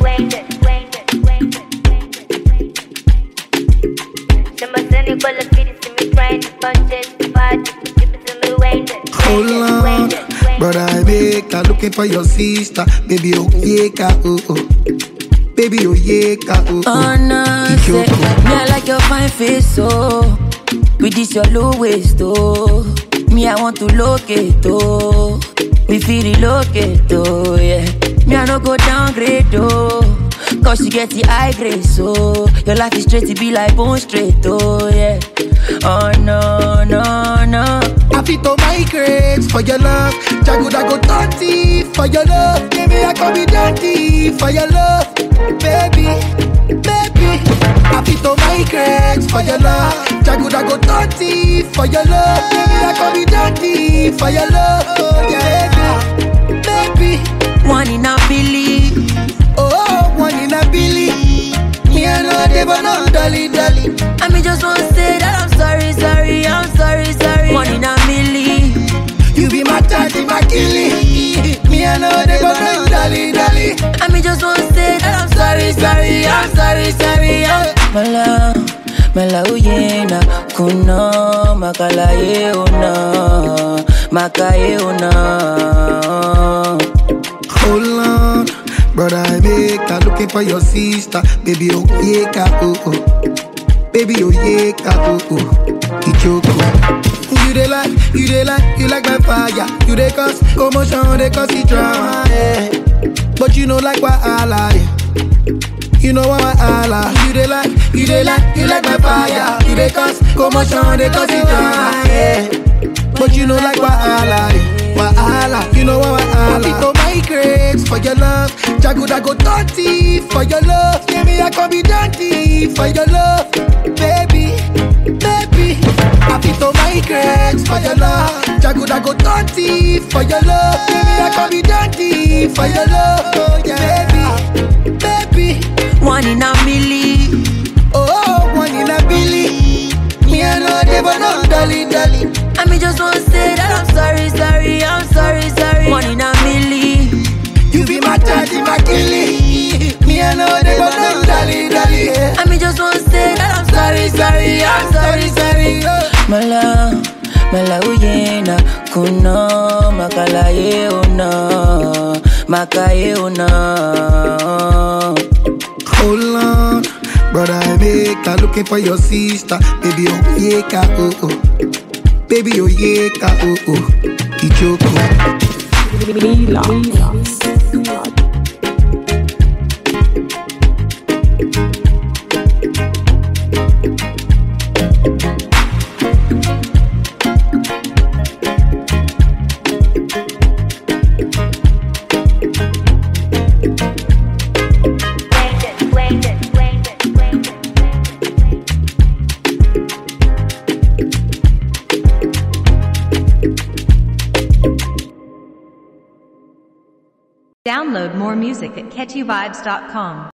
Hold on, brother, I make her looking for your sister. Baby, oh yeah, ka, oh oh. Baby, oh yeah, ka, oh Oh oh. no, say, me I like your fine face, oh. With this your low waist, oh. Me I want to locate, oh. Me feel relocate, oh yeah. Me I no go downgrade, oh. Cause you get the high grade, so your life is straight to be like bone straight, oh yeah. Oh no, no, no. I fit to migrate for your love. Jago go dirty for your love. Baby, I can be dirty for your love. Baby, baby. I fit to migrate for your love. Jago go dirty for your love. Baby, I can be dirty for your love. Oh, yeah, baby, baby. One in a billion. Oh, one in a billy. Me and no dey but no dolly dolly. I mean, just want to say that I'm sorry, sorry, I'm sorry, sorry. One in a million. You be my daddy, my killie. Me and no dey but no dolly dolly. I mean, just want to say that I'm sorry, sorry, I'm sorry, sorry. I'm... Mala, mala uyena, kuno, makala ye una, makaye una. Hold on, brother, I make her looking for your sister. Baby, oh yeah, ka, oh oh. Baby, oh yeah, ka, oh oh. Ichoko. You dey like, you dey like, you like my fire. You dey cause commotion, dey cause the drama, yeah. But you know like why I lie. You know why I lie. You dey like, you dey like, you like my fire. You dey cause commotion, dey cause the drama, yeah. But you know like why I lie. Why I lie. You know why I lie. to migrate for your love. Jago go dirty for your love. Yeah, me I can be dirty for your love, baby, baby. I fit to migrate for your love. Jago go dirty for your love. Yeah, me I can be dirty for your love, oh, yeah, baby, baby. One in a million. Oh, one in a billy. Me I know they but no dolly dolly. I mean, just want to say that I'm sorry, sorry, I'm sorry, sorry. One in a million. You be my daddy, my killie. Me I know they but no dolly dolly. Yeah. I mean, just want to say that I'm sorry, sorry, I'm sorry, sorry. Mala, mala uyena, kuno, makala ye una, makaye una. Hold on, brother, I make her looking for your sister. Baby, oh yeah, ka, oh oh. Baby, oh yeah, ka, oh oh. Ichoko. Download more music at catchyvibes.com.